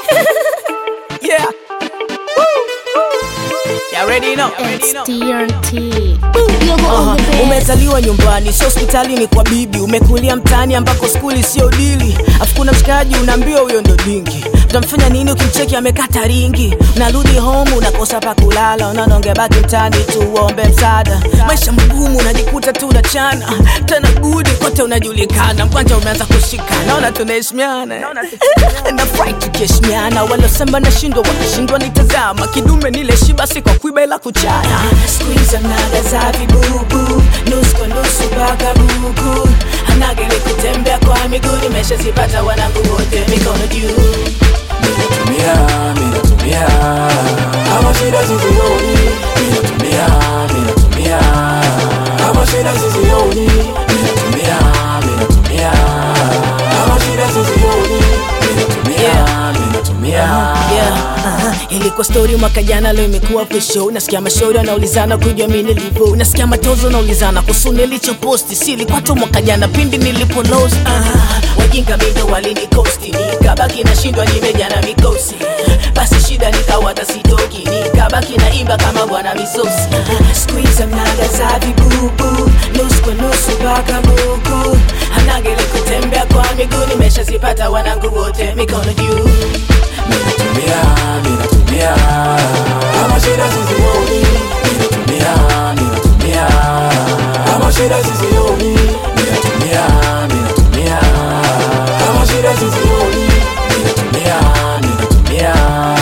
Yeah. You already know. It's TRT. Aha, umezaliwa nyumbani sio hospitalini kwa bibi umekulia mtaani ambako skuli sio dili afu kuna mshikaji unaambiwa huyo ndo dingi utamfanya nini ukimcheki amekata ringi unarudi home unakosa pa kulala unaona ungebaki mtaani tu uombe msaada maisha magumu unajikuta tu unachana tena gudi kote unajulikana mkwanja umeanza kushika naona tunaheshimiana nafurahi tukiheshimiana walosema nashindwa wakishindwa nitazama kidume nile shiba si kwa kuiba ila kuchana skuiza mnaga za vibubu nusu kwa nusu mpaka buku anagele kutembea kwa miguu nimeshazipata wanangu wote mikono juu Minatumia, minatumia Kama shida sizioni Minatumia, minatumia Kama shida sizioni Minatumia, minatumia Kama shida sizioni Minatumia, minatumia yeah. uh-huh. ilikuwa stori mwaka jana leo imekuwa pesho nasikia mashauri wanaulizana kujua mi nilivyo nasikia matozo naulizana kuhusu nilichoposti si ilikuwa tu mwaka jana pindi nilipolos uh-huh. wajinga mindo walinikosti nikabaki nashindwa nimejana mikosi basi shida nikawata sitoki nikabaki na imba kama bwana misosi uh-huh. skuiza mnaga za vibubu nusu kwa nusu mpaka buku anagele kutembea kwa miguu nimeshazipata wanangu wote mikono juu Minatumia, minatumia Kama shida sizioni Minatumia, minatumia Kama shida sizioni Minatumia, minatumia Kama shida sizioni Minatumia, minatumia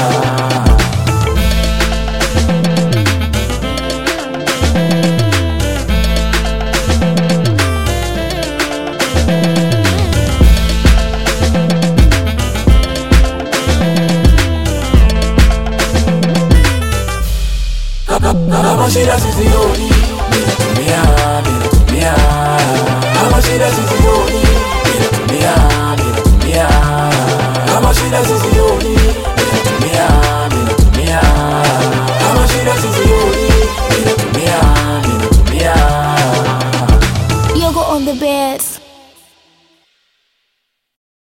Kama shida sizioni Minatumia, minatumia Kama shida sizioni